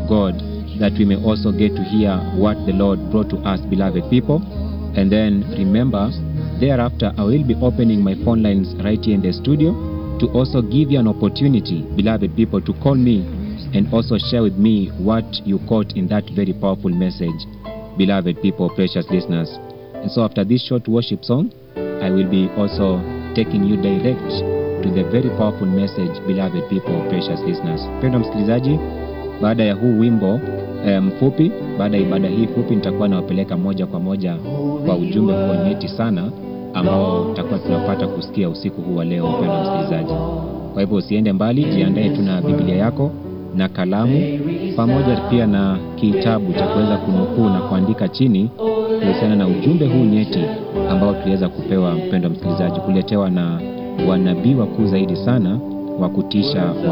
God that we may also get to hear what the Lord brought to us, beloved people. And then remember, thereafter, I will be opening my phone lines right here in the studio to also give you an opportunity, beloved people, to call me and also share with me what you caught in that very powerful message, beloved people, precious listeners. And so, after this short worship song, I will be also taking you direct to the very powerful message, beloved people, precious listeners. Mpendwa msikilizaji, baada ya huu wimbo eh, mfupi, baada ya ibada hii fupi, nitakuwa nawapeleka moja kwa moja kwa ujumbe huo nyeti sana ambao tutakuwa tunapata kusikia usiku huu wa leo, mpendwa msikilizaji. Kwa hivyo usiende mbali, jiandae tu na Biblia yako na kalamu pamoja pia na kitabu cha kuweza kunukuu na kuandika chini kuhusiana na ujumbe huu nyeti ambao tuliweza kupewa, mpendwa msikilizaji, kuletewa na wanabii wakuu zaidi sana wa kutisha wa